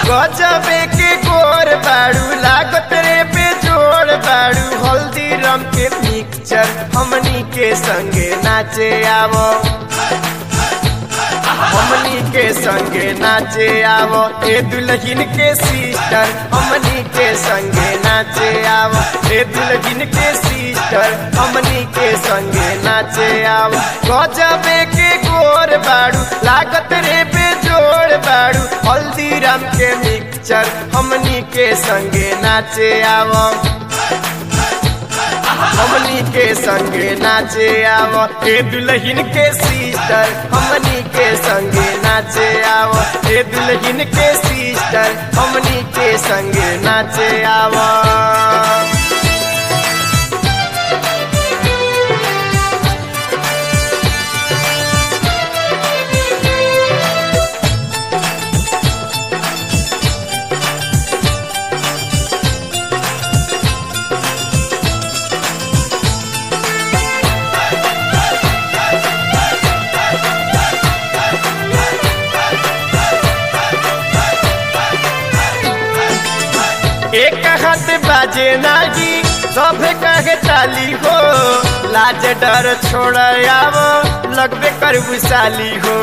गजबे के गोर बाड़ू लागत रे पे जोड़ बाड़ू हल्दी रम के पिक्चर हमनी के संगे नाचे आवो हमनी के संगे नाचे आवो ए दुल्हन के सिस्टर हमनी के संगे नाचे आवो ए दुल्हन के सिस्टर हमनी के संगे नाचे आवो गजबे के गोर बाड़ू लागत रे पे जोड़ बाड़ू हल्दीराम के मिक्सचर हमनी के संगे नाचे आवो हमनी के संगे नाचे आवो ए दुल्हन के सिस्टर हमनी के संगे नाचे आवो ए दुल्हन के सिस्टर हमनी के संगे नाचे आवो एक हाथ बाजे नागी सब कहे चाली हो लाज डर छोड़ आवो लगबे कर विशाली हो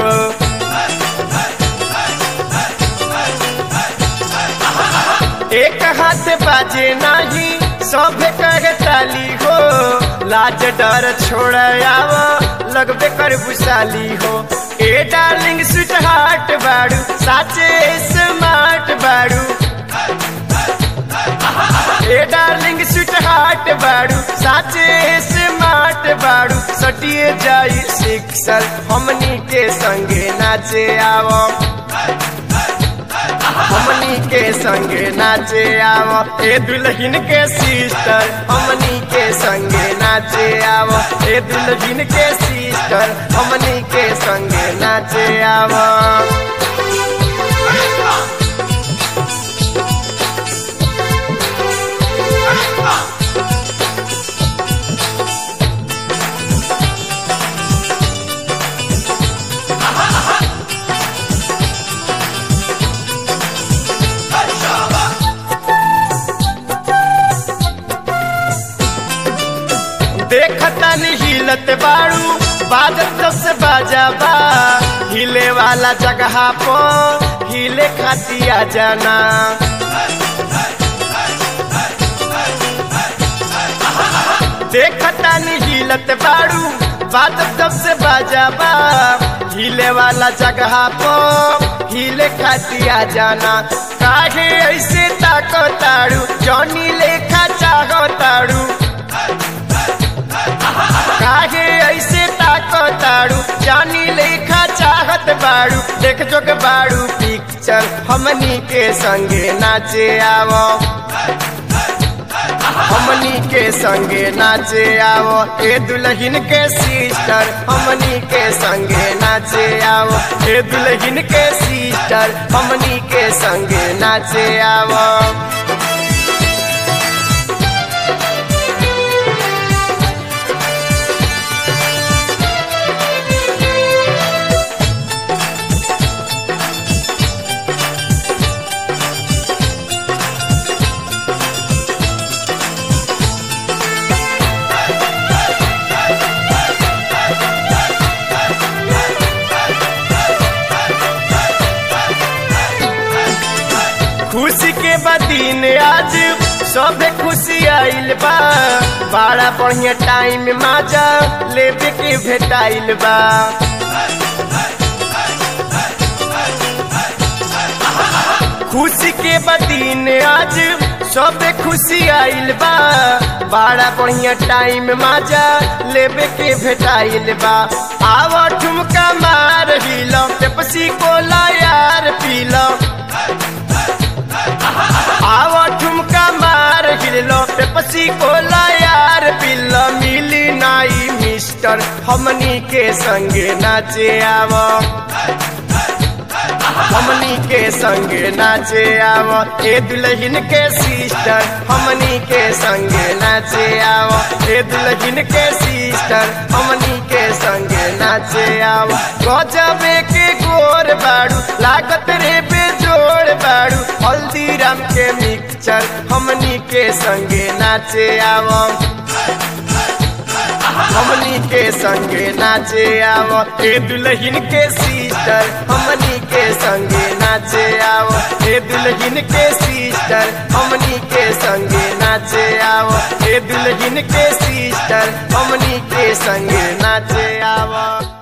एक हाथ बाजे नाही सब कहे चाली हो लाज डर छोड़ आवो लगबे कर विशाली हो ए डार्लिंग स्वीट हार्ट बाड़ू साचे स्मार्ट बाड़ू ए डार्लिंग स्वीट हार्ट बाड़ू साचे स्मार्ट बाड़ू सटिए जाई सिक्सर हमनी के संगे नाचे आवो हमनी के संगे नाचे आवो ए दुल्हन के सिस्टर हमनी के संगे नाचे आवो ए दुल्हन के सिस्टर हमनी के संगे नाचे आवो देखता नहीं हिलत बाड़ू बाजत से बाजा बा हिले वाला जगह पो हिले खातिया जाना देखता नहीं हिलत बाड़ू बाजत से बाजा बा हिले वाला जगह पो हिले खातिया जाना काहे ऐसे ताको ताड़ू जॉनी लेखा चाहो ताड़ू काहे ऐसे ताको ताड़ू जानी लेखा चाहत बाड़ू देख जोग बाड़ू पिक्चर हमनी के संगे नाचे आवो हमनी के संगे नाचे आवो ए दुल्हन के सिस्टर हमनी के संगे नाचे आवो ए दुल्हन के सिस्टर हमनी के संगे नाचे आवो खुशी के बदीन आज सब खुशी आइल बा बड़ा बढ़िया टाइम माजा लेबे के भेटाइल बा खुशी के बदीन आज सब खुशी आइल बा बड़ा बढ़िया टाइम माजा लेबे के भेटाइल बा आव ठुमका मार हिलो पेप्सी कोला यार पीलो आव ठुमका मार हिलो पेप्सी कोला यार पीलो मिली नाई मिस्टर हमनी के संगे नाचे आवो हमनी के संगे नाचे आवो ए दुल्हन के सिस्टर हमनी के संगे नाचे आवो ए दुल्हन के सिस्टर हमनी के संगे नाचे आवो गजबे के गोर बाड़ू लागत रे पे जोड़ बाड़ू नाचे आवो हमनी के संगे नाचे आवो ए दुल्हन के सिस्टर हमनी के संगे नाचे आवो ए दुल्हन के सिस्टर हमनी के संगे नाचे आवो ए दुल्हन के सिस्टर हमनी के संगे नाचे आवो